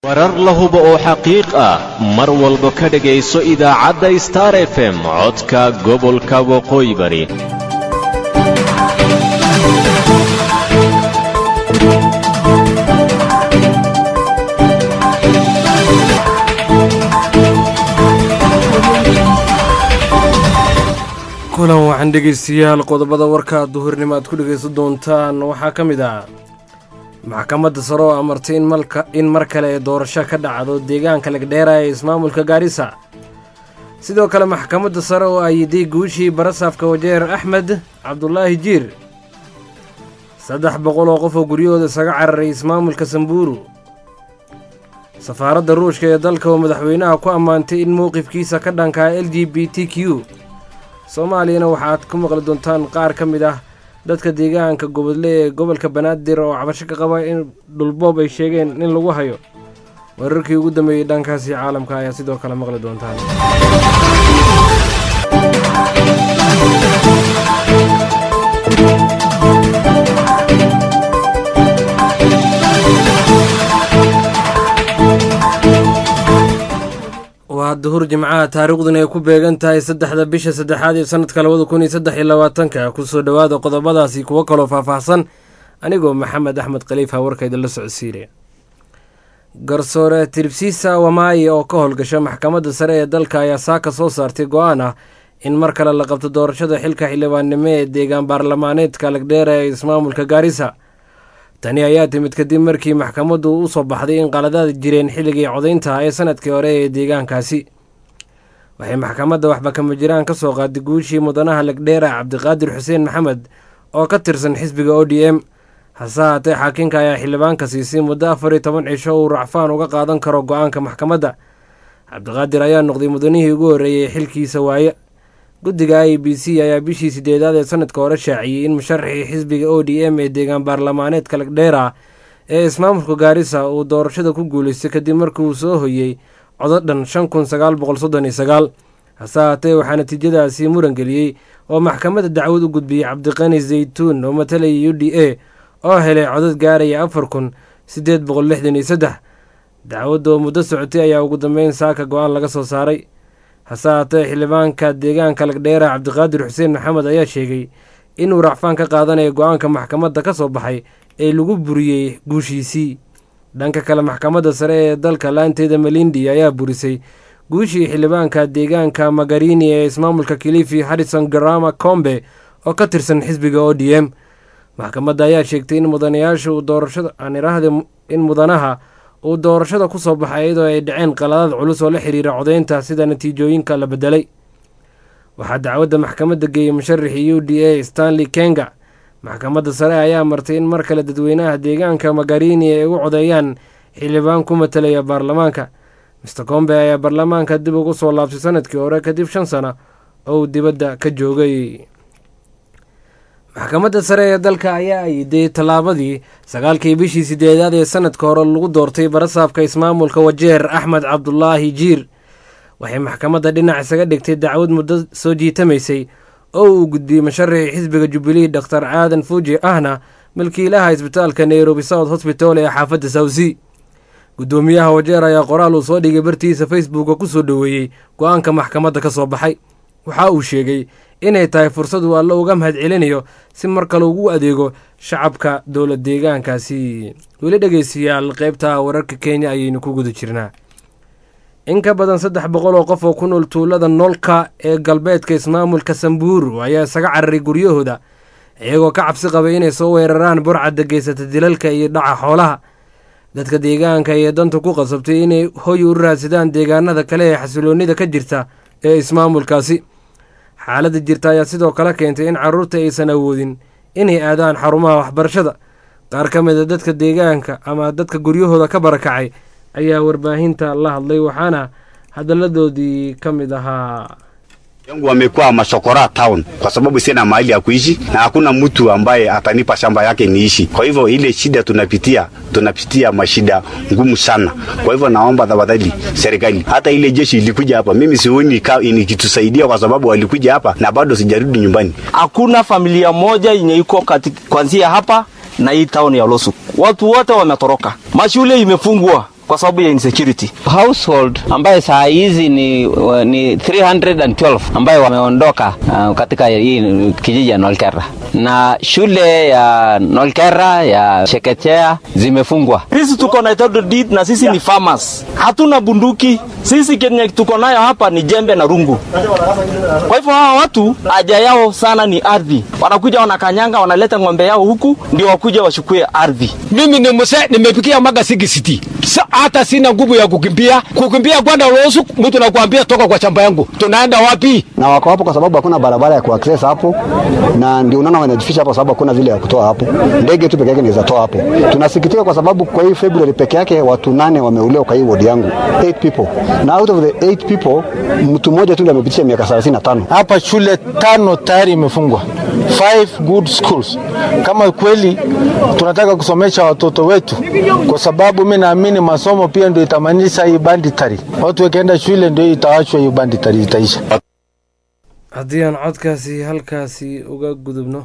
warar la hubo oo xaqiiq ah mar walba ka dhegayso idaacadda star f m codka gobolka waqooyi bari kulan waxaan dhegaystayaal qodobada warka duhurnimo aad ku dhegaysan doontaan waxaa ka mid ah maxkamadda sare oo amartay in mar kale ee doorasho ka dhacdo deegaanka lagdheera ee ismaamulka gaarisa sidoo kale maxkamadda sare oo ayiday guushii barasaafka wajeer axmed cabdulaahi jiir saddex boqol oo qof oo guryahooda isaga cararay ismaamulka sambuuru safaaradda ruushka ee dalka oo madaxweynaha ku ammaantay in mowqifkiisa ka dhankaa l g b t q soomaaliyana waxaad ku maqli doontaan qaar ka mid ah dadka deegaanka gobodle ee gobolka banaadir oo cabasho ka qaba in dhulboob ay sheegeen in lagu hayo wararkii ugu dambeeyey dhankaasi caalamka ayaa sidoo kale maqli doontaan waa duhur jimcaha taariikhduna ay ku beegan tahay saddexda bisha saddexaad ee sanadka labada kun iyo saddex iyo labaatanka kusoo dhowaada qodobadaasi kuwo kaloo faahfaahsan anigoo maxamed axmed khaliifa warkayda la socodsiinaya garsoore tiribsiisa wamaayi oo ka howlgasha maxkamadda sare ee dalka ayaa saaka soo saartay go-aan ah in mar kale la qabto doorashada xilka xildhibaannimo ee deegaan baarlamaaneedka lagdheera ee ismaamulka gaarisa tani ayaa timid kadib markii maxkamaddu u soo baxday in qaladaad jireen xilligii codaynta ee sanadkii hore ee deegaankaasi waxay maxkamadda waxba kama jiraan ka soo qaaday guushii mudanaha lagdheera cabdiqaadir xuseen maxamed oo ka tirsan xisbiga o d m hase haatee xaakinka ayaa xildhibaanka siisay muddo afar iyo toban cisho uu racfaan uga qaadan karo go-aanka maxkamadda cabdiqaadir ayaa noqday mudanihii ugu horreeyey xilkiisa waaye guddiga i b c ayaa bishii sideedaad ee sanadka hore shaaciyey in musharaxii xisbiga o d m ee deegaan baarlamaaneedka lagdheera ee ismaamulka gaarisa uu doorashada ku guulaystay kadib markii uu soo hoyey codo dhan shan kun sagaal boqol soddon iyo sagaal hase haatee waxaa natiijadaasi muran geliyey oo maxkamadda dacwad u gudbiyey cabdiqani zaytuun oo matalayay u d a oo helay codad gaaraya afar kun siddeed boqol lixdan iyo saddex dacwadda oo muddo socotay ayaa ugu dambeyn saaka go-aan laga soo saaray hase haatee xildhibaanka deegaanka lagdheera cabdiqaadir xuseen maxamed ayaa sheegay inuu racfaan ka qaadanayo go-aanka maxkamadda ka soo baxay ee lagu buriyey guushiisii dhanka kale maxkamadda sare ee dalka laanteeda malindi ayaa burisay guushii xildhibaanka deegaanka magarini ee ismaamulka kilifi harrison garama combe oo ka tirsan xisbiga o d m maxkamadda ayaa sheegtay in mudanayaasha uu doorashada aan iraahda in mudanaha uu doorashada ku soo baxay iyadoo ay dhaceen qaladaad culus oo la xiriira codaynta sida natiijooyinka la bedelay waxaa dacwadda maxkamadda geeyey musharaxii u d a stanley kenga maxkamadda sare ayaa martay in mar kale dadweynaha deegaanka magarini ay ugu codeeyaan xildhibaan ku matalaya baarlamaanka mister combe ayaa baarlamaanka dib ugu soo laabtay sanadkii hore kadib shan sano oo uu dibadda ka joogay maxkamadda sare ee dalka ayaa ayiday tallaabadii sagaalkii bishii sideedaad ee sanadka hore lagu doortay barasaafka ismaamulka wajeer axmed cabdulaahi jiir waxay maxkamadda dhinac isaga dhigtay dacwad muddo soo jiitamaysay oo uu gudbiyey musharaxii xisbiga jubilee doktor aadan fuuji ahna milkiilaha isbitaalka nairobi south hosbital ee xaafadda sawsi guddoomiyaha wajeer ayaa qoraal uu soo dhigay bartiisa facebooka ku soo dhoweeyey go-aanka maxkamadda ka soo baxay waxa uu sheegay inay tahay fursad uu alle uga mahad celinayo si mar kale ugu adeego shacabka dowla deegaankaasi weli dhegeystayaal qeybta wararka kenya ayaynu ku guda jirnaa in ka badan saddex boqol oo qof oo ku nool tuulada noolka ee galbeedka ismaamulka sambuuru ayaa isaga cararay guryahooda iyagoo ka cabsi qabay inay soo weeraraan burcadda geysata dilalka iyo dhaca xoolaha dadka deegaanka iyo danta ku qasabtay inay hoy u raadsadaan deegaanada kale ee xasiloonida ka jirta ee ismaamulkaasi xaaladda jirta ayaa sidoo kale keentay in carruurta aysan awoodin inay aadaan xarumaha waxbarashada qaar ka mid a dadka deegaanka ama dadka guryahooda ka barakacay ayaa warbaahinta la hadlay waxaana hadalladoodii ka mid ahaa yangu wamekuwa mashokora town kwa sababu sina mahali ya kuishi na hakuna mtu ambaye atanipa shamba yake niishi. Kwa hivyo ile shida tunapitia, tunapitia mashida ngumu sana. Kwa hivyo naomba tafadhali serikali, hata ile jeshi ilikuja hapa, mimi sioni ikitusaidia kwa sababu walikuja hapa na bado sijarudi nyumbani. Hakuna familia moja yenye iko kuanzia hapa na hii town ya Losu, watu wote wametoroka, mashule imefungwa kwa sababu ya insecurity. household ambaye saa hizi ni, ni 312 ambayo wameondoka uh, katika hii kijiji ya Nolkera na shule ya Nolkera ya Chekechea zimefungwa. Sisi tuko na title deed na sisi ni farmers, hatuna bunduki. Sisi kenye tuko nayo hapa ni jembe na rungu. Kwa hivyo hawa watu haja yao sana ni ardhi, wanakuja wanakanyanga, wanaleta ng'ombe yao huku ndio wakuja wachukue ardhi. mimi ni mzee nimepikia mpaka 60 Sa, hata sina nguvu ya kukimbia kukimbia kwenda ruhusu mtu nakwambia toka kwa shamba yangu tunaenda wapi na wako hapo kwa sababu hakuna barabara ya kuaccess hapo, na ndio unaona wanajificha hapo, sababu hakuna vile ya kutoa hapo. Ndege tu peke yake inaweza toa hapo. Tunasikitika kwa sababu kwa hii February peke yake watu nane wameuliwa kwa hii ward yangu, 8 people, na out of the 8 people mtu mmoja tu ndiye amepitisha miaka 35. Hapa shule tano tayari imefungwa, five good schools. Kama kweli tunataka kusomesha watoto wetu, kwa sababu mi naamini masomo pia ndio itamanisha hii banditari. Watu wakienda shule ndio itawachwa hiyo banditari itaisha. haddii aan codkaasi halkaasi uga gudubno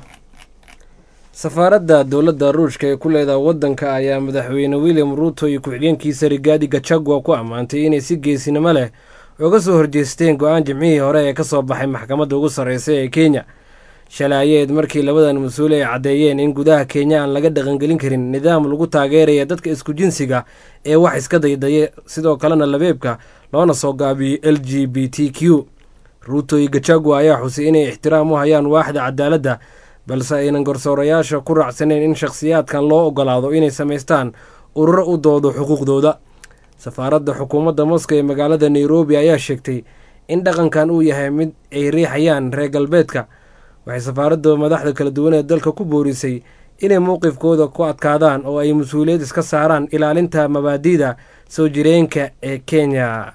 safaaradda dowladda ruushka ee ku leedaha waddanka ayaa madaxweyne william ruuto iyo ku-xigeenkiisa rigaadi gachagua ku ammaantay inay si geesinimo leh uga soo horjeesteen go-aan jimcihii hore ee ka soo baxay maxkamadda ugu sarreysa ee kenya shalay ayeed markii labadan mas-uule ay caddeeyeen in gudaha kenya aan laga dhaqangelin karin nidaam lagu taageeraya dadka isku jinsiga ee wax iska daydaya sidoo kalena labeebka loona soo gaabiyey l g b t q ruuto iyo gachagua ayaa xusay inay ixtiraam u hayaan waaxda cadaaladda balse aynan garsoorayaasha ku raacsaneyn in shakhsiyaadkan loo ogolaado inay samaystaan ururo u doodo xuquuqdooda safaaradda xukuumadda moskow ee magaalada nairobi ayaa sheegtay in dhaqankan uu yahay mid ay riixayaan reer galbeedka waxay safaaradda madaxda kala duwan ee dalka ku boorisay inay mowqifkooda ku adkaadaan oo ay mas-uuliyad iska saaraan ilaalinta mabaadi'da soo jireenka ee kenya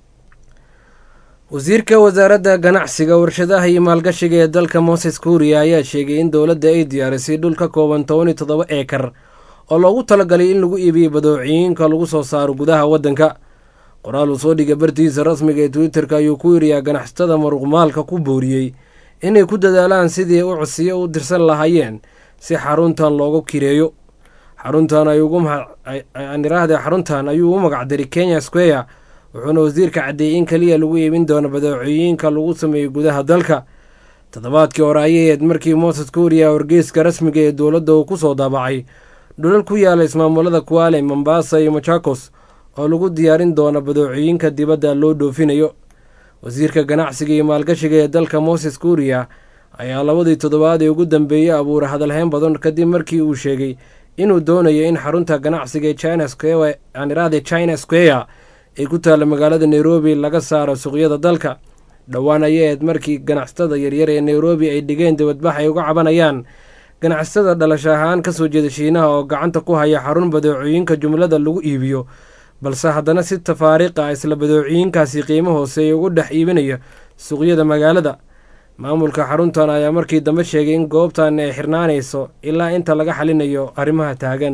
wasiirka wasaaradda ganacsiga warshadaha iyo maalgashiga ee dalka moses kuuriya ayaa sheegay in dowladda ay diyaarisay dhul ka kooban toban iyo toddoba eekar oo loogu talagalay in lagu iibiyo badoociyinka lagu soo saaro gudaha waddanka qoraal uu soo dhigay bartiisa rasmiga ee twitter-ka ayuu ku yiriyaa ganacsatada maruqmaalka ku booriyey inay ku dadaalaan sidii u codsiyo u dirsan lahaayeen si xaruntan loogu kireeyo xaruntan ayuuiraahde xaruntan ayuu u magacdaray kenya square wuxuuna wasiirka caddeeyey in keliya lagu iibin doono badeecooyinka lagu sameeyo gudaha dalka toddobaadkii hore ayayeed markii moses kuuriya wargeyska rasmiga ee dowladda uu ku soo daabacay dhulal ku yaala ismaamulada kuwaale mombasa iyo machakos oo lagu diyaarin doono badeecooyinka dibadda loo dhoofinayo wasiirka ganacsiga iyo maalgashiga ee dalka moses kuuriya ayaa labadii toddobaad ee ugu dambeeyey abuuray hadalhayn badan kadib markii uu sheegay inuu doonayo in xarunta ganacsiga ee china square aan iraahde china square ay ku taalla magaalada nairobi laga saaro suuqyada dalka dhowaan ayaeed markii ganacsatada yaryar ee nairobi ay dhigeen dibadbax ay uga cabanayaan ganacsatada dhalasho ahaan kasoo jeeda shiinaha oo gacanta ku haya xarun badeecooyinka jumlada lagu iibiyo balse haddana si tafaariiqa ah isla badeecooyinkaasi qiimo hooseeya ugu dhex iibinaya suuqyada magaalada maamulka xaruntan ayaa markii dambe sheegay in goobtan ay xirnaanayso ilaa inta laga xalinayo arrimaha taagan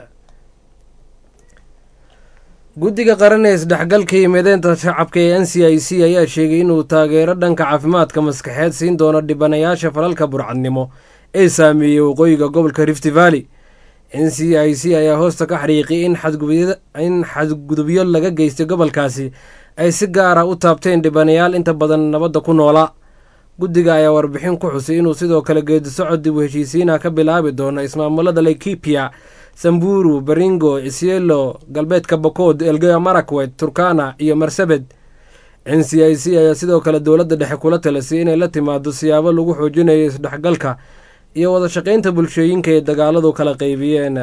guddiga qaran ee isdhexgalka iyo mideynta shacabka ee n c i c ayaa sheegay inuu taageero dhanka caafimaadka maskaxeed siin doono dhibanayaasha falalka burcadnimo ee saameeyey waqooyiga gobolka rift valley n c i c ayaa hoosta ka xariiqiyay in xadgudubyo laga geystay gobolkaasi ay si gaar ah u taabteen dhibanayaal inta badan nabadda ku noolaa guddiga ayaa warbixin ku xusay inuu sidoo kale geedisocod dib u heshiisiina ka bilaabi doono ismaamulada laikipia samburu baringo isielo galbeedka bokood elgeyo marakwet turkana iyo marsabed n c i c ayaa sidoo kale dowladda dhexe kula talisay inay la timaado siyaabo lagu xoojinayo isdhexgalka iyo wada shaqaynta bulshooyinka ee dagaaladu kala qeybiyeen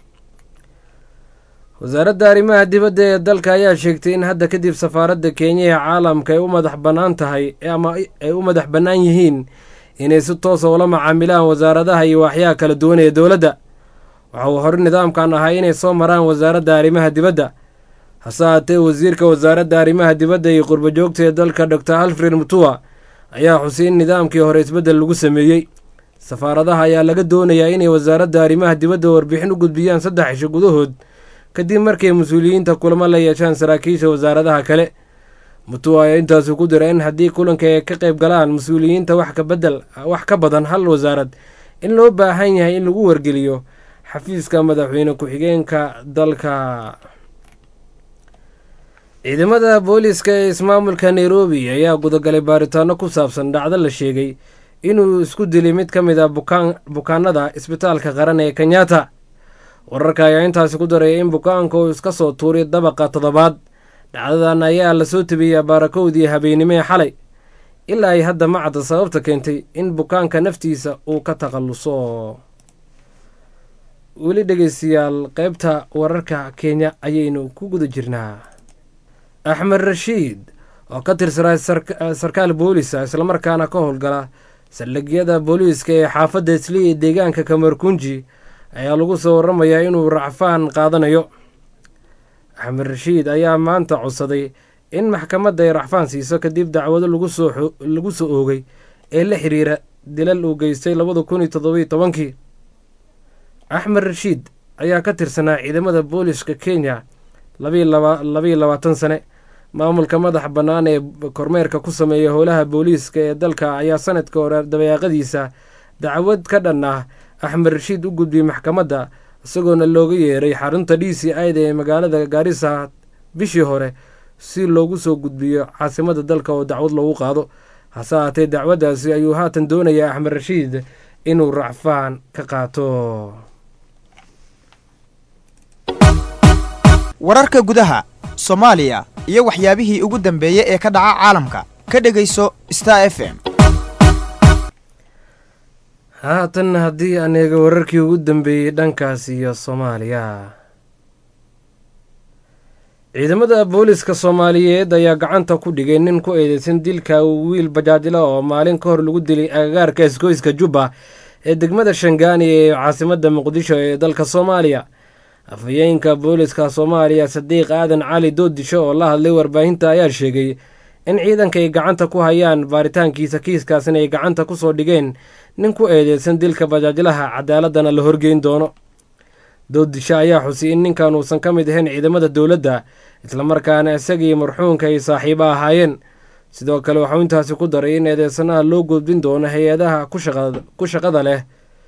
wasaaradda arrimaha dibadda ee dalka ayaa sheegtay in hadda kadib safaaradda kenya ee caalamka ay u madax bannaan tahay ama ay u madax bannaan yihiin inay si toosa ula macaamilaan wasaaradaha iyo waaxyaha kala duwan ee dowladda waxa uu hore nidaamkan ahaa inay soo maraan wasaaradda arrimaha dibadda hase haatee wasiirka wasaaradda arrimaha dibadda iyo qurbajoogta ee dalka dor alfred mutua ayaa xusay in nidaamkii hore isbeddel lagu sameeyey safaaradaha ayaa laga doonayaa inay wasaaradda arrimaha dibadda warbixin u gudbiyaan saddex cisho gudahood kadib markay mas-uuliyiinta kulamo la yeeshaan saraakiisha wasaaradaha kale mutua ayaa intaasi ku dira in haddii kulanka ay ka qayb galaan mas-uuliyiinta wax ka bedel wax ka badan hal wasaarad in loo baahan yahay in lagu wargeliyo xafiiska madaxweyne ku-xigeenka dalka ciidamada booliiska ee ismaamulka nairobi ayaa gudagalay baaritaano ku saabsan dhacdo la sheegay inuu isku dilay mid ka mid a bukaanada isbitaalka qaran ee kenyatta wararka ayaa intaasi ku daraya in bukaanka uu iska soo tuuray dabaqa toddobaad dhacdadan ayaa lasoo tabiyey baarakowdii habeennimee xalay ilaa ay hadda ma cadda sababta keentay in bukaanka naftiisa uu ka takhalluso weli dhegeystayaal qaybta wararka kenya ayaynu ku guda jirnaa axmed rashiid oo ka tirsanaa sarkaal boolisa islamarkaana ka howlgala saldhigyada booliiska ee xaafadda isli ee deegaanka kamarkunji ayaa lagu soo waramayaa inuu racfaan qaadanayo axmed rashiid ayaa maanta codsaday in maxkamadda ay racfaan siiso kadib dacwado lagu soo oogay ee la xiriira dilal uu geystay labada kun iyo toddobiyo tobankii axmed rashiid ayaa ka tirsanaa ciidamada booliska kenya labayo labaatan sane maamulka madax bannaan ee kormeerka ku sameeya howlaha booliiska ee dalka ayaa sanadka hore dabayaaqadiisa dacwad ka dhan ah axmed rashiid u gudbiyey maxkamadda isagoona looga yeeray xarunta d c ida ee magaalada gaarisa bishii hore si loogu soo gudbiyo caasimada dalka oo dacwad loogu qaado hase haatee dacwaddaasi ayuu haatan doonayaa axmed rashiid inuu racfaan ka qaato wararka gudaha soomaaliya iyo waxyaabihii ugu dambeeyey ee ka dhaca caalamka ka dhegayso star f m haatan haddii aan eego wararkii ugu dambeeyey dhankaas iyo soomaaliya ciidamada booliska soomaaliyeed ayaa gacanta ku dhigay nin ku eedeysan dilka wiil bajaajila oo maalin ka hor lagu dilay agagaarka isgoyska jubba ee degmada shangaani ee caasimadda muqdisho ee dalka soomaaliya afhayeenka booliska soomaaliya sadiiq aadan cali doodisho oo la hadlay warbaahinta ayaa sheegay in ciidanka ay gacanta ku hayaan baaritaankiisa kiiskaasina ay gacanta ku soo dhigeen nin ku eedeysan dilka bajaajlaha cadaaladana la horgeyn doono doodisho ayaa xusay in ninkan uusan ka mid ahayn ciidamada dowladda islamarkaana isagii marxuunka ay saaxiibo ahaayeen sidoo kale waxuu intaasi ku daray in eedeysanaha loo gudbin doono hay-adaha ku shaqada leh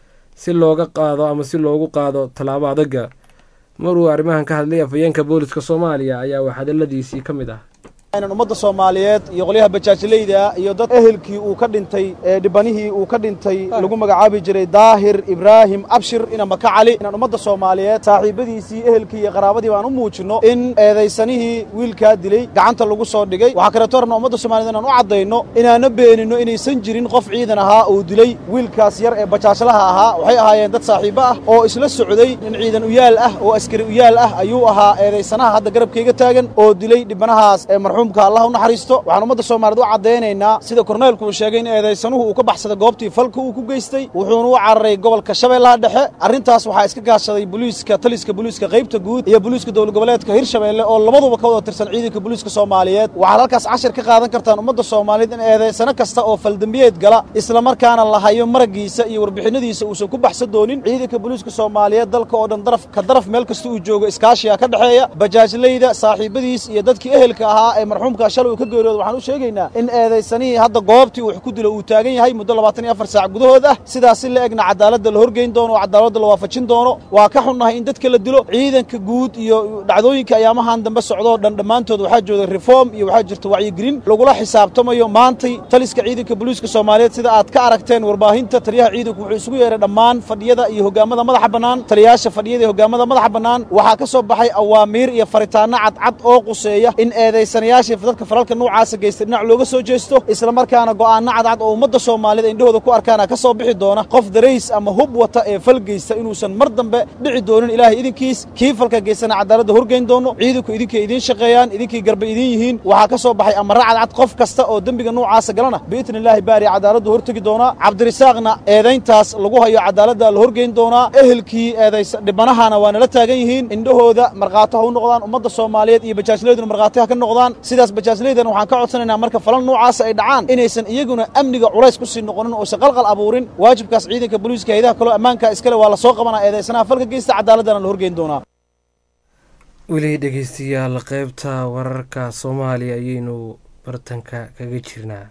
si looga qaado ama si loogu qaado tallaabo adaga maruu arrimahan ka hadlay afhayeenka booliska soomaaliya ayaa wax hadaladiisii ka mid ah inaan ummadda soomaaliyeed iyo qolyaha bajaajlayda iyo dad ehelkii uu ka dhintay ee dhibanihii uu ka dhintay lagu magacaabi jiray daahir ibraahim abshir ina maka cali inaan ummadda soomaaliyeed saaxiibadiisii ehelkii iyo qaraabadii baan u muujinno in eedaysanihii wiilkaa dilay gacanta lagu soo dhigay waxaa kaleeto rabna ummadda soomaaliyed inaan u caddayno inaana beeninno inaysan jirin qof ciidan ahaa uu dilay wiilkaas yar ee bajaajlaha ahaa waxay ahaayeen dad saaxiibo ah oo isla socday nin ciidan uyaal ah oo askari uyaal ah ayuu ahaa eedaysanaha hadda garabkayga taagan oo dilay dhibanahaas ee marxuumka allah u naxariisto waxaan ummadda soomaaliyeed u caddaynaynaa sida korneelku uu sheegay in eedaysanuhu uu ka baxsaday goobtii falka uu ku geystay wuxuuna u cararay gobolka shabeellaha dhexe arrintaas waxaa iska gaashaday booliiska taliska booliiska qaybta guud iyo booliiska dowlad goboleedka hirshabeelle oo labaduba ka wada tirsan ciidanka booliiska soomaaliyeed waxaad halkaas cashir ka qaadan kartaan ummadda soomaaliyeed in eedaysano kasta oo faldembiyeed gala islamarkaana la hayo maragiisa iyo warbixinadiisa uusan ku baxsan doonin ciidanka booliiska soomaaliyeed dalka oo dhan daraf ka daraf meel kasta uu joogo iskaashiga ka dhexeeya bajaajlayda saaxiibadiis iyo dadkii ehelka ahaa ee marxuumka shalay uu ka geeriyooda waxaan u sheegaynaa in eedaysanihii hadda goobtii wax ku dilo uu taagan yahay muddo labaatan iyo afar saac gudahood ah sidaas si la egna cadaaladda la horgeyn doono oo cadaaladda la waafajin doono waa ka xunnahay in dadka la dilo ciidanka guud iyo dhacdooyinka ayaamahan dambe socdoo dhan dhammaantood waxaa jooga reform iyo waxaa jirta wacyigelin lagula xisaabtamayo maantay taliska ciidanka booliiska soomaaliyeed sida aad ka aragteen warbaahinta taliyaha ciidanku wuxuu isugu yeeray dhammaan fadhiyada iyo hogaamada madaxa bannaan taliyayaasha fadhiyada iyo hogaamada madaxa bannaan waxaa ka soo baxay awaamiir iyo faritaanno cadcad oo quseeya in eedaysanayaashii dadka falalka nuucaasa geystay dhinac looga soo jeesto islamarkaana go'aanno cadcad oo ummadda soomaaliyeed indhahooda ku arkaana ka soo bixi doona qof darays ama hub wata ee fal geysta inuusan mar dambe dhici doonin ilaahay idinkiis kii falka geystana cadaaladda horgeyn doono ciidanku idinkay idiin shaqeeyaan idinkay garba idiin yihiin waxaa ka soo baxay amarra cadcad qof kasta oo dembiga nuucaasa galana biidni illaahi baari cadaaladdu hortegi doonaa cabdirisaaqna eedayntaas lagu hayo cadaaladda la horgeyn doonaa ehelkii eedaysa dhibanahana waa nala taagan yihiin indhahooda markhaati ha u noqdaan ummadda soomaaliyeed iyo bajaajlayduna markhaati ha ka noqdaan sidaas bajaajlaydan waxaan ka codsanaynaa marka falan nuucaasa ay dhacaan inaysan iyaguna amniga culays ku sii noqonin oosan qalqal abuurin waajibkaas ciidanka booliiska hayadaha kaloo ammaanka iskale waa la soo qabanaa eedaysanaha falka geysta cadaaladdana la horgeyn doonaa weli dhegeystayaal qaybta wararka soomaaliya ayaynu bartanka kaga jirnaa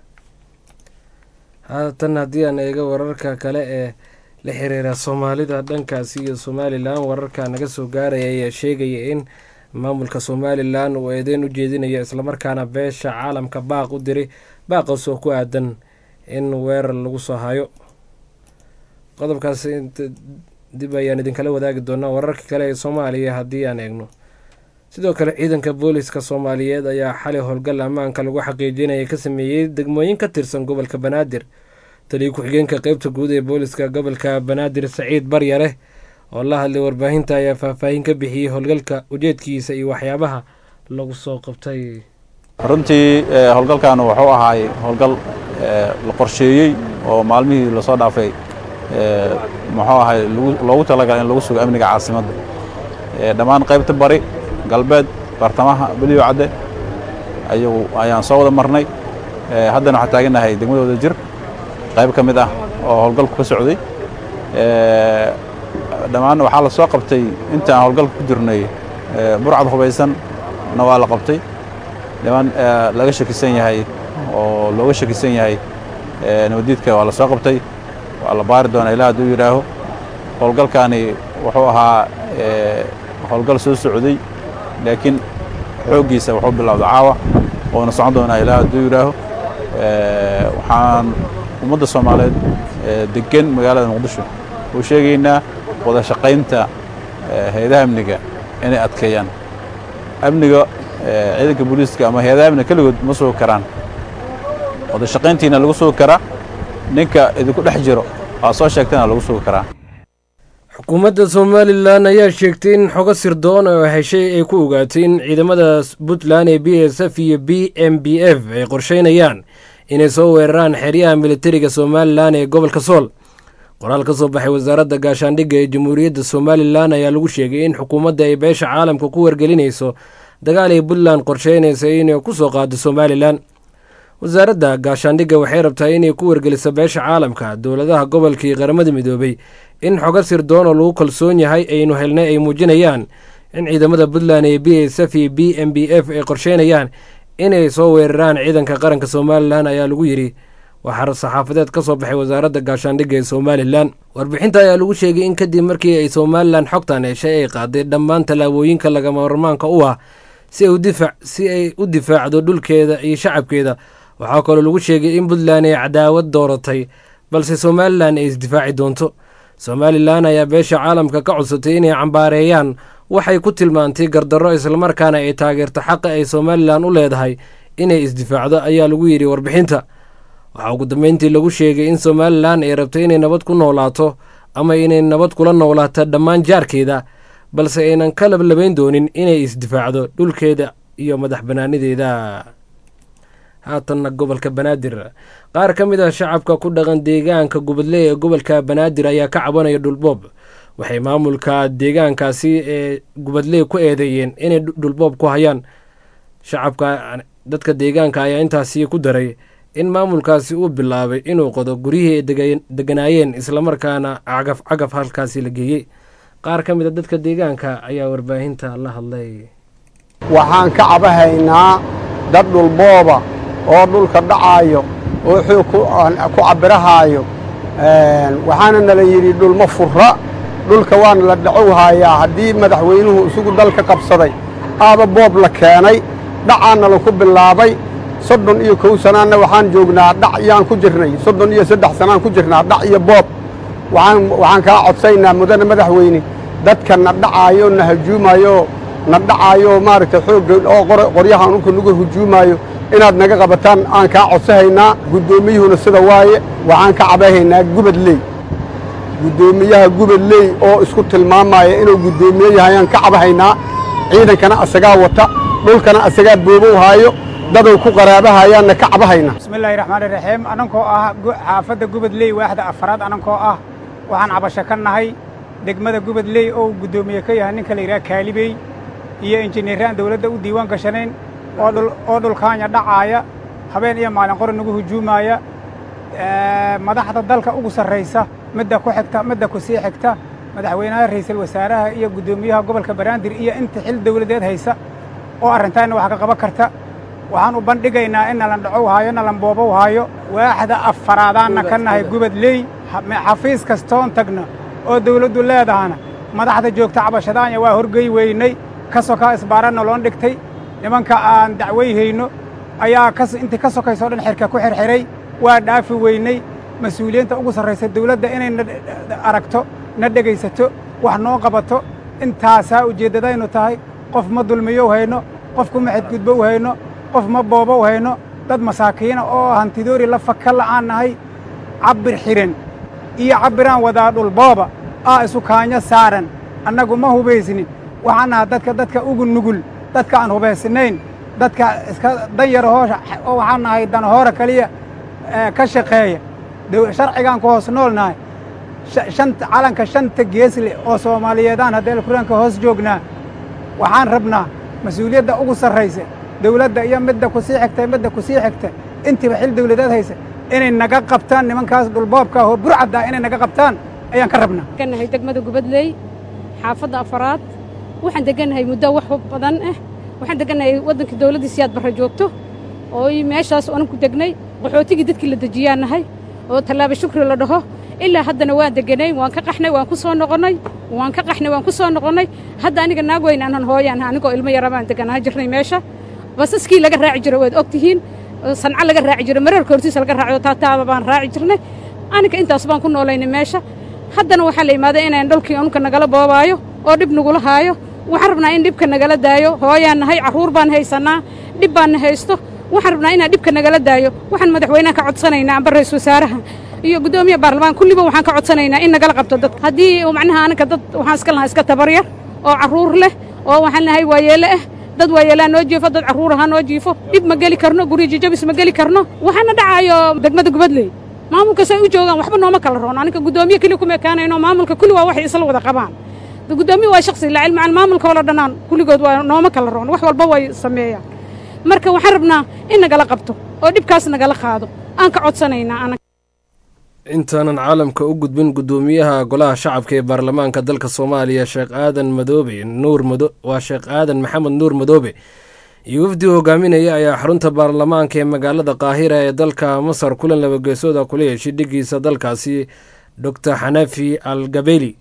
haatan haddii aan eego wararka kale ee la xiriira soomaalida dhankaasi iyo somalilan wararka naga soo gaaraya ayaa sheegaya in maamulka somalilan uu eedeyn u jeedinaya islamarkaana beesha caalamka baaq u diray baaqaas oo ku aadan in weerar lagu soo hayo qodobkaas dib ayaan idinkala wadaagi doonaa wararka kale ee soomaaliya haddii aan eegno sidoo kale ciidanka booliska soomaaliyeed ayaa xalay howlgal ammaanka lagu xaqiijinaya ka sameeyey degmooyin ka tirsan gobolka banaadir taliyo ku-xigeenka qeybta guud ee booliska gobolka banaadir saciid baryare oo la hadlay warbaahinta ayaa faahfaahin ka bixiyey howlgalka ujeedkiisa iyo waxyaabaha lagu soo qabtay runtii howlgalkan wuxuu ahaay howlgal la qorsheeyey oo maalmihii lasoo dhaafay muxuu ahay loogu talagalay in lagu sugo amniga caasimadda dhammaan qaybta bari galbeed bartamaha beliyo cadde ayagu ayaan soo wada marnay haddana waxaan taagannahay degmadooda jir qayb ka mid ah oo howlgalku ka socday dhammaan waxaa la soo qabtay inta aan howlgalka ku jirnay burcad hubaysan na waa la qabtay dhammaan laga shakisan yahay oo looga shakisan yahay nabadiidka waa la soo qabtay waa la baari doonaa ilaa hadduu yidhaaho howlgalkaani wuxuu ahaa howlgal soo socday laakiin xooggiisa wuxuu bilowda caawa oona socon doonaa ilaa hadduu yidhaaho waxaan ummadda soomaaliyeed degan magaalada muqdisho u sheegaynaa wada shaqaynta hay-adaha amniga inay adkeeyaan amniga ciidanka booliiska ama hay-adaha amniga keligood ma sugi karaan wada shaqayntiina lagu sugi karaa ninka idinku dhex jiro aa soo sheegtana lagu sugi karaa xukuumadda somalilan ayaa sheegtay in xogo sirdoon oo heshay ay ku ogaatay in ciidamada puntland ee b s f iyo b m b f ay qorsheynayaan inay soo weeraraan xeryaha militariga somalilan ee gobolka sool qoraal ka soo baxay wasaaradda gaashaandhigga ee jamhuuriyadda somalilan ayaa lagu sheegay in xukuumadda ay beesha caalamka ku wargelinayso dagaal ay puntland qorsheynaysa inay ku soo qaado somalilan wasaaradda gaashaandhigga waxay rabtaa inay ku wargeliso beesha caalamka dowladaha gobolka iyo qaramada midoobay in xogo sirdoon oo lagu kalsoon yahay aynu helnay ay muujinayaan in ciidamada puntland ee b s f iyo b m b f ay qorsheynayaan inay soo weeraraan ciidanka qaranka somalilan ayaa lagu yidhi waxaa saxaafadeed ka soo baxay wasaaradda gaashaandhigga ee somalilan warbixinta ayaa lagu sheegay in kadib markii ay somalilan xogtan heshay ay qaaday dhammaan tallaabooyinka lagama marmaanka u ah si ay u difaacdo dhulkeeda iyo shacabkeeda waxaa kaloo lagu sheegay in puntland ay cadaawad dooratay balse somalilan ay isdifaaci doonto somalilan ayaa beesha caalamka ka codsatay inay cambaareeyaan waxay ku tilmaantay gardarro islamarkaana ay taageerto xaqa ay somalilan u leedahay inay isdifaacdo ayaa lagu yidhi warbixinta waxaa ugu dambeyntii lagu sheegay in somalilan ay rabto inay nabad ku noolaato ama inay nabad kula noolaato dhammaan jaarkeeda balse aynan ka lablabayn doonin inay isdifaacdo dhulkeeda iyo madax banaanideeda haatanna gobolka banaadir qaar ka mid ah shacabka ku dhaqan deegaanka gubadle ee gobolka banaadir ayaa ka cabanaya dhulboob waxay maamulka deegaankaasi ee gubadle ku eedeeyeen inay dhulboob ku hayaan shacabka dadka deegaanka ayaa intaasi ku daray in maamulkaasi uu bilaabay inuu qodo guryihii ay deganaayeen islamarkaana cagaf cagaf halkaasi la geeyey qaar ka mid a dadka deegaanka ayaa warbaahinta la hadlay waxaan ka cabahaynaa dad dhulbooba oo dhulka dhacaayo oo xoog ku cabirahaayo waxaana nala yidhi dhulma furra dhulka waana la dhacowhayaa haddii madaxweynuhu isugu dalka qabsaday aaba boob la keenay dhacaana laku bilaabay soddon iyo kow sanaanna waxaan joognaa dhac yaan ku jirnay soddon iyo saddex sanaan ku jirnaa dhac iyo boob waxaan kaa codsaynaa mudane madaxweyne dadka na dhacaayo na hajuumayo na dhacaayo maaragtay xoogga oo qoryahan ulka nagu hujuumaayo inaad naga qabataan aan kaa codsahaynaa guddoomiyuhuna sida waaye waxaan ka cabahaynaa gubadley guddoomiyaha gubadley oo isku tilmaamaya inuu guddoomiye yahay aan ka cabahaynaa ciidankana asagaa wata dhulkana asagaa boobow haayo dadow ku qaraabahayaanna ka cabahayna bismillahi raxmaani raxiim anankoo ah xaafadda gubadley waaxda afaraad anankoo ah waxaan cabasho ka nahay degmada gubadley oo guddoomiye ka yahay ninka la yidhaha kaalibey iyo injineeraan dawladda u diiwaan gashanayn oo dhulkaanya dhacaaya habeen iyo maalin qori nagu hujuumaaya madaxda dalka ugu sarraysa midda ku xigta midda ku sii xigta madaxweynaha ra'iisul wasaaraha iyo guddoomiyaha gobolka banaadir iyo inta xil dawladeed haysa oo arrintaanna wax ka qaban karta waxaan u bandhigaynaa in nalan dhacow haayo nalan boobow haayo waaxda afaraadaanna ka nahay gubadley xafiis kastoon tagna oo dawladdu leedahana madaxda joogta cabashadaanya waa horgey weynay ka sokaa isbaaranna loon dhigtay nimanka aan dacwayhayno ayaa kas intii ka sokayso o dhan xerka ku xerxiray waa dhaafi weynay mas-uuliyiinta ugu sarraysa dawladda inay na aragto na dhegaysato wax noo qabato intaasaa ujeeddadaynu tahay qof ma dulmiyow hayno qof kuma xadgudbow hayno qof ma boobow hayno dad masaakiina oo hantidoori la faka la'aan nahay cabbir xidhan iyo cabbiraan wadaa dhulbooba aa isu kaanyo saaran annagu ma hubaysnin waxaan nahaa dadka dadka ugu nugul dadka aan hubaysnayn dadka iska danyara hoosha oo waxaan nahay danahoora keliya ka shaqeeya sharcigaan ku hoos nool nahay shanta calanka shanta geesle oo soomaaliyeedaan haddee alkuraanka hoos joognaa waxaan rabnaa mas-uuliyadda ugu sarraysa dawladda iyo midda ku sii xigta midda ku sii xigta intiiba xil dawladeed haysa inay naga qabtaan nimankaas dhulboobka oo burcadda inay naga qabtaan ayaan ka rabnaa degannahay degmada gubadley xaafadda afaraad waxaan degannahay muddo wax badan ah waxaan degannahay waddankii dawladdii siyaad barre joogto oo meeshaas onan ku degnay qaxootigii dadkii la dejiyaan nahay oo tallaaba shukri la dhaho ilaa haddana waan deganay waan ka qaxnay waan ku soo noqonnay waan ka qaxnay waan ku soo noqonnay hadda aniga naag weyn aanan hooyaan anigoo ilmo yara baan deganaa jirnay meesha basaskii laga raaci jiro waad og tihiin sanco laga raaci jiro mareerka hortiisa laga raaciyo taataaba baan raaci jirnay aniga intaas baan ku noolaynay meesha haddana waxaa la imaaday inaan dhulkii unka nagala boobaayo oo dhib nagula haayo waxaan rabnaa in dhibka nagala daayo hooyaan nahay carruur baan haysannaa dhib baanna haysto waxaan rabnaa inaan dhibka nagala daayo waxaan madaxweynaha ka codsanaynaa amba ra-isul wasaaraha iyo guddoomiya baarlamaan kulliba waxaan ka codsanaynaa in nagala qabto dadka haddii macnaha aniga dad waxaan iska lahaa iska tabaryar oo carruur leh oo waxaan lahay waayeele ah dad waayeelaa noo jiifo dad carruur ahaa noo jiifo dhib ma geli karno guryo jijabis ma geli karno waxaana dhacaayo degmada gubadley maamulkaas ay u joogaan waxba nooma kala roon aniga guddoomiye keliya kuma ekaanayno maamulka kulli waa waxay isla wada qabaan guddoomiye waa shaksi la cilmi can maamulka oo la dhannaan kulligood waa nooma kala roon wax walba way sameeyaan marka waxaan rabnaa in nagala qabto oo dhibkaas nagala qaado aan ka codsanaynaa intaanan caalamka u gudbin guddoomiyaha golaha shacabka ee baarlamaanka dalka soomaaliya sheekh aadan madoobe nuur mado waa sheekh aadan maxamed nuur madoobe iyo wafdi hogaaminaya ayaa xarunta baarlamaanka ee magaalada qaahira ee dalka masar kulan labageesooda kula yeeshay dhigiisa dalkaasi doctor xanafi al gabeli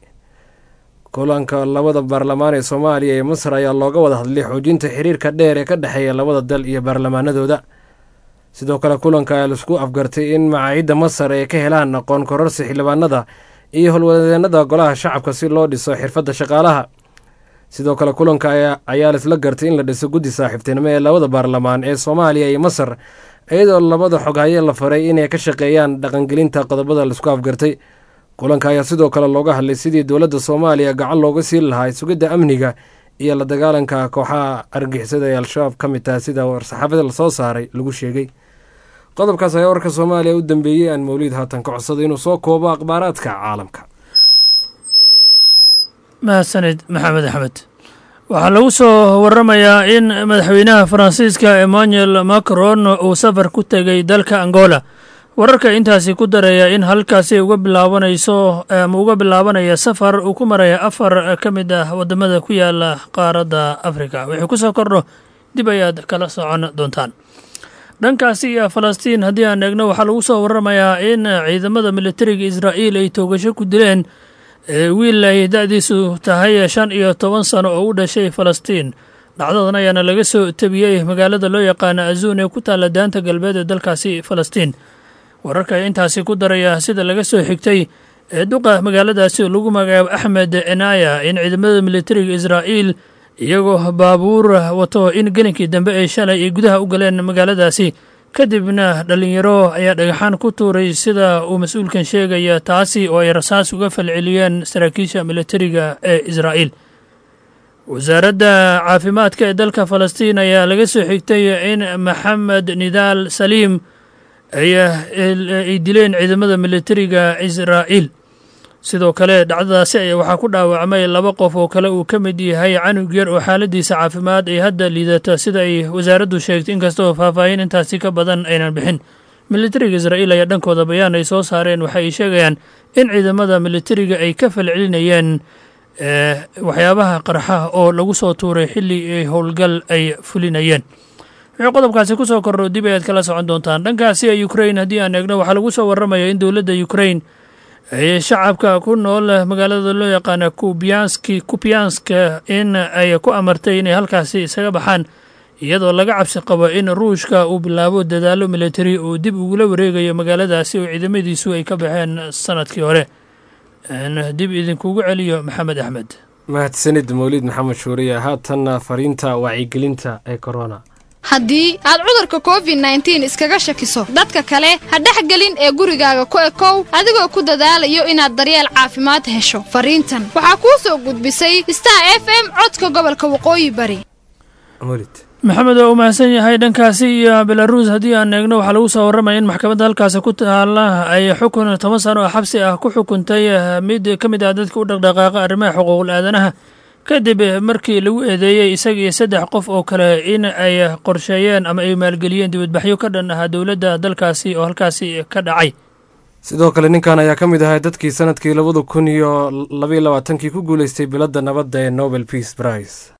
kulanka labada baarlamaan ee soomaaliya ee masar ayaa looga wada hadlay xoojinta xiriirka dheer ee ka dhexeeya labada dal iyo baarlamaanadooda sidoo kale kulanka ayaa laisku afgartay in macaayidda masar ay ka helaan aqoon kororsi xildhibaanada iyo howlwadeenada golaha shacabka si loo dhiso xirfadda shaqaalaha sidoo kale kulanka ayaa laisla gartay in la dhiso guddi saaxiibtinimo ee labada baarlamaan ee soomaaliya iyo masar iyadoo labada xoghaye la faray inay ka shaqeeyaan dhaqangelinta qodobada laisku afgartay kulanka ayaa sidoo kale looga hadlay sidii dowladda soomaaliya gacan looga siin lahaa sugidda amniga iyo la dagaalanka kooxaha argixisada ee al-shabaab ka mid taha sida war-saxaafada lasoo saaray lagu sheegay qodobkaas ayaa warka soomaaliya u dambeeyey aan mawliid haatan ka codsaday inuu soo koobo akhbaaraadka caalamka mahadsanid maxamed axmed waxaa lagu soo waramayaa in madaxweynaha faransiiska emmanuel macron uu safar ku tegay dalka angola wararka intaasi ku daraya in halkaasi uga bilaabanayso ama uga bilaabanaya safar uu ku maraya afar ka mid ah waddamada ku yaala qaaradda afrika wixii ku soo kordho dib ayaad kala socon doontaan dhankaasi iyo falastiin haddii aan eegno waxaa lagu soo waramayaa in ciidamada militariga israa'iil ay toogasho ku dileen wiil ay da-diisu tahay shan iyo toban sano oo u dhashay falastiin dhacdadan ayaana laga soo tebiyey magaalada loo yaqaana azuun ee ku taalla daanta galbeed ee dalkaasi falastiin wararka intaasi ku daraya sida laga soo xigtay ee duqa magaaladaasi lagu magacaabo axmed enaya in ciidamada militariga israa'iil iyagoo baabuur wato in gelinkii dambe ay shalay ay gudaha u galeen magaaladaasi kadibna dhallinyaro ayaa dhagaxaan ku tuuray sida uu mas-uulkan sheegaya taasi oo ay rasaas uga falceliyeen saraakiisha militariga ee israa'iil wasaaradda caafimaadka ee dalka falastiin ayaa laga soo xigtay in maxamed nidaal saliim ay dileen ciidamada militariga israa'iil sidoo kale dhacdadaasi ayaa waxaa ku dhaawacmay laba qof oo kale uu ka mid yahay canug yar oo xaaladiisa caafimaad ay hadda liidata sida ay wasaaraddu sheegtay inkastoo faahfaahin intaasi ka badan aynan bixin militariga israa'iil ayaa dhankooda bayaan ay soo saareen waxa ay sheegayaan in ciidamada militariga ay ka falcelinayeen waxyaabaha qarxa oo lagu soo tuuray xilli ay howlgal ay fulinayeen wixii qodobkaasi ku soo kordho dib ayaad kala socon doontaan dhankaasi ukrain haddii aan eegno waxaa lagu soo warramaya in dowladda ukrain ay shacabka ku nool magaalada loo yaqaana kubiyanski kubiyanska in ay ku amartay inay halkaasi isaga baxaan iyadoo laga cabsi qabo in ruushka uu bilaabo dadaalo militari uu dib ugula wareegayo magaaladaasi oo ciidamadiisu ay ka baxeen sanadkii hore dib idinkugu celiyo maxamed axmed mahadsanid mawlid maxamed shuuriye haatanna fariinta wacyigelinta ee korona haddii aad cudurka covid nneteen iskaga shakiso dadka kale ha dhexgelin ee gurigaaga ku ekow adigoo ku dadaalayo inaad daryeel caafimaad hesho fariintan waxaa kuu soo gudbisay star f m codka gobolka waqooyi bari maxamed waa u mahadsan yahay dhankaasi iyo belaruus haddii aan eegno waxaa lagu soo warramaya in maxkamadda halkaasi ku taala ay xukun toban sano oo xabsi ah ku xukuntay mid ka mid ah dadka u dhaqdhaqaaqa arrimaha xuquuqul aadanaha kadib markii lagu eedeeyey isaga iyo saddex qof oo kale in ay qorsheeyeen ama ay maalgeliyeen dibadbaxyo ka dhan ahaa dowladda dalkaasi oo halkaasi ka dhacay sidoo kale ninkan ayaa ka mid ahay dadkii sanadkii labada kun iyo labaiyo labaatankii ku guuleystay biladda nabadda ee nobel peace prize